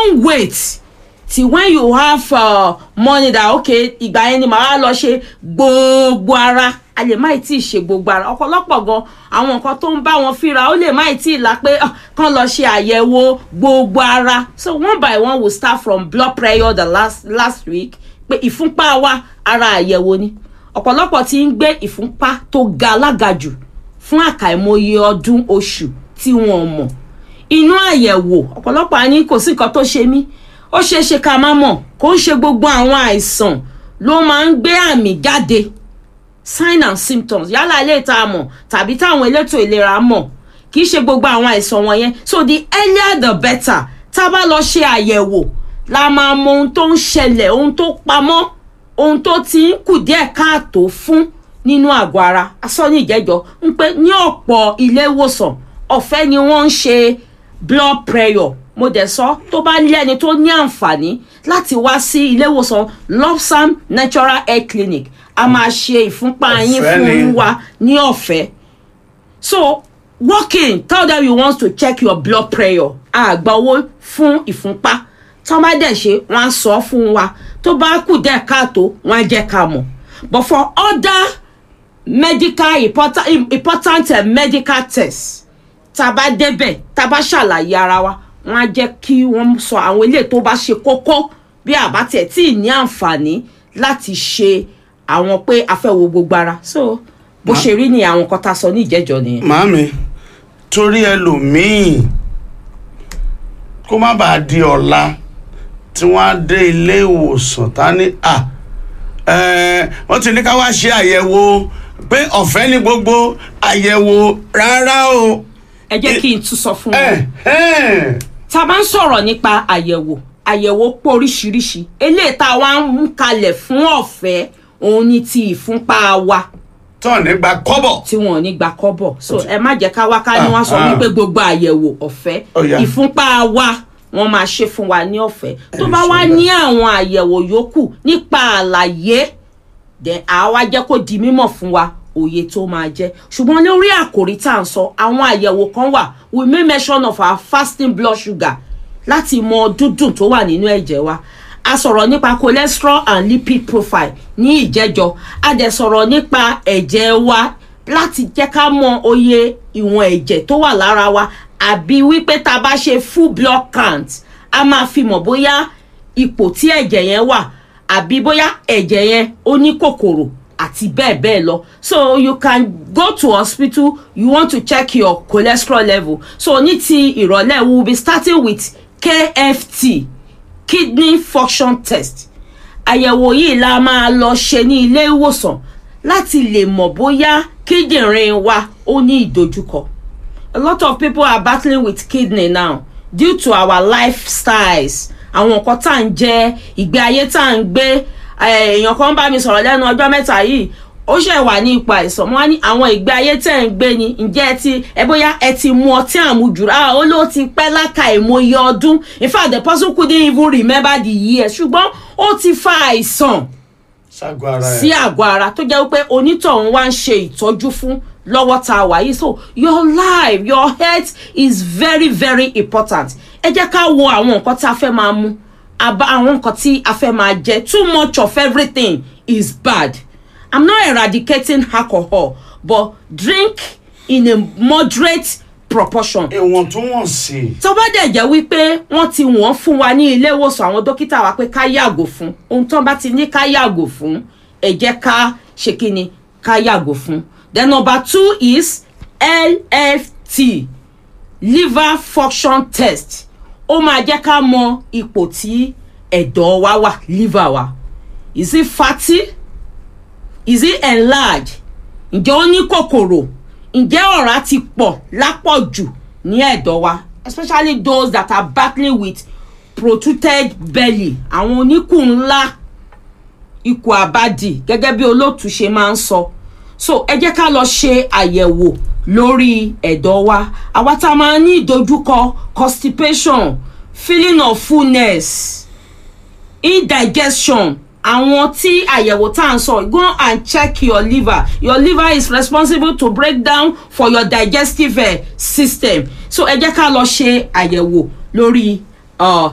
don't wait till when you have uh, money that okay ìgbà yẹn ni màá lọ ṣe gbogbo ara a lè má tí ì ṣe gbogbo ara ọ̀pọ̀lọpọ̀ gan àwọn nǹkan tó ń bá wọn fínra ó lè má tí ì la pé ah, kán lọ ṣe àyẹ̀wò gbogbo ara so one by one we start from blood pressure the last last week pé ìfúnpá wa ara àyẹ̀wò ni ọ̀pọ̀lọpọ̀ ti ń gbé ìfúnpá tó ga alágàjù fún àkàìmọye ọdún oṣù tí wọn mọ̀ inú àyẹ̀wò ọ̀pọ̀lọpọ̀ á ní kò sí nǹkan tó ṣe mí ó ṣeé ṣe ká má mọ̀ kó ń ṣe gbogbo àwọn àìsàn ló máa ń gbé àmì jáde sign and symptoms yálà ilé ìta mọ̀ tàbí táwọn elétò ìlera mọ̀ kì í ṣe gbogbo àwọn àìsàn wọ̀nyẹn so the earlier the better tá a bá lọ ṣe àyẹ̀wò la máa mọ ohun tó ń ṣẹlẹ̀ ohun tó pamọ́ ohun tó ti ń kù díẹ̀ káàtó fún nínú àgọ́ ara asọ́ ní ìjẹ́jọ́ ń pé ní ọ̀pọ̀ ilé ìwòsàn ọ̀fẹ́ ni wọ́n ń ṣe blood pressure mo dẹ̀ sọ tó bá ní ẹni tó ní àǹfààní láti wá sí ilé ìwòsàn lopsam natural health clinic a máa ṣe ìfúnpá yín Ọ̀fẹ́ ni. fún wa ní ọ̀fẹ́ so walk in tell them you want to check your blood pressure àgbà owó fún ìfúnpá tí wọ́n bá dẹ̀ ṣe wọ́n á sọ fún wa tó bá kù díẹ̀ káàtó wọ́n á jẹ́ ká mọ̀ but for other medical important, important uh, medical tests tá a bá débẹ̀ tá a bá ṣàlàyé ara wa wọ́n á jẹ́ kí wọ́n sọ àwọn eléyìí tó bá ṣe kókó bí àbá tiẹ̀ tí ì ní àǹfààní láti ṣe àwọn pé a fẹ́ wo gbogbo ara so bó ṣe rí ni àwọn kan tá a sọ ní ìjẹ́jọ́ nìyẹn. màámi torí ẹlòmíì kó má bàa di ọ̀la tí wọ́n á dé ilé ìwòsàn tá ní à ẹ̀, wọ́n ti ní ká wá ṣe àyẹ̀wò pé ọ̀fẹ́ ní gbogbo àyẹ̀wò rárá o. ẹ jẹ́ kí n tún sọ fún wọn. ẹ̀ ẹ̀ tá a bá ń sọ̀rọ̀ nípa àyẹ̀wò àyẹ̀wò pọ̀ oríṣiríṣi eléyìí tá a wá ń mú kalẹ̀ fún ọ̀fẹ́ òun ni ti ìfúnpá wa tọ́ nígbà kọ́bọ̀. tí wọn ò ní gba kọ́bọ̀ so ẹ má jẹ́ ká wá ká ní wọ́n sọ Ah, ah. wípé gbogbo àyẹ̀wò ọ̀fẹ́ Ó yá. ìfúnpá wa wọ́n máa ṣe fún wa ní ọ̀fẹ́ tó Ẹ bá ṣe wá bẹ́ẹ̀. ní àwọn àyẹ̀wò yòókù nípa àlàyé then àwa jẹ́ kó di mímọ̀ fún wa òye tó máa jẹ́ ṣùgbọ́n lórí àkòrí tá à ń sọ àwọn àyẹ̀wò kan wà we make mention of our fasting blood sugar láti mọ dúdùn tó wà nínú ẹ̀jẹ̀ wa a sọ̀rọ̀ nípa cholesterol and lipid profile ní ìjẹ́jọ́ a dẹ̀ sọ̀rọ̀ nípa ẹ̀jẹ̀ wa láti jẹ́ ká mọ oye ìwọ̀n ẹ̀jẹ̀ tó wà lára wa àbí wípé tá a bá ṣe full blood count a máa fi mọ̀ bóyá ipò tí ẹ̀jẹ̀ yẹn wà àbí bóyá ẹ̀jẹ̀ yẹn ó ní kòkòrò àti bẹ́ẹ̀ bẹ́ẹ̀ lọ so you can go to hospital you want to check your cholesterol level so ní ti ìrọ̀lẹ́ we will be starting with kft kidney function test àyẹ̀wò yìí la máa lọ ṣe ní ilé ìwòsàn láti lè mọ̀ bóyá kíndìnrín wa ó ní ìdojúkọ a lot of people are battling with kidney now due to our lifestyles àwọn nǹkan tá à ń jẹ ìgbé ayé tá à ń gbé eh, èèyàn kan bá mi sọ̀rọ̀ lẹ́nu ọjọ́ mẹ́ta yìí ó ṣẹ̀ wà ní ipò àìsàn wọn á ní àwọn ìgbé ayé tẹ̀ ń gbé ni ǹjẹ́ ẹ ti ẹ bóyá ẹ ti mu ọtí àmujù ah ó ló ti pẹ́ láka ìmọye ọdún in fact the person couldn't even remember the year ṣùgbọ́n ó ti fa àìsàn ṣàgọ́ ara ẹ̀. sí àgọ́ ara tó jẹ́ wípé onítọ̀hún wá ń ṣe ìtọ́jú fún lọ́wọ́ tá a wà yìí so your life your health is very very important ẹ jẹ́ ká wo àwọn nǹkan tí a fẹ́ máa mu àbá àwọn nǹkan tí a fẹ́ máa jẹ too much of everything is bad i'm not eradicating alcohol but drink in a moderate proportion ìwọ̀ntúnwọ̀nsì. tó bá dẹ̀ jẹ́ wípé wọ́n ti wọ́n fún wa ní ilé ìwòsàn àwọn dókítà wa pé ká yàgò fún ohun tó bá ti ní ká yàgò fún ẹ jẹ́ ká ṣe kí ni ká yàgò fún then number two is lft liver function test ó máa jẹ́ ká mọ ipò tí ẹ̀dọ̀ wa wà liver wa is it fatty is it enlarged ǹjẹ́ ó ní kòkòrò ǹjẹ́ ọ̀rá ti pọ̀ lápọ̀jù ní ẹ̀dọ̀ wa especially those that are battling with protruded belly àwọn oníkùn ńlá ikùn àbádì gẹ́gẹ́ bí olóòtú ṣe máa ń sọ so ẹ jẹ́ ká lọ ṣe àyẹ̀wò lórí ẹ̀dọ̀ wa àwa tá a máa ní ìdojúkọ constipation feeling of fullness indigestion àwọn tí àyẹ̀wò tá à ń sọ go and check your liver your liver is responsible to break down for your digestive uh, system so ẹ jẹ́ ká lọ ṣe àyẹ̀wò lórí uh,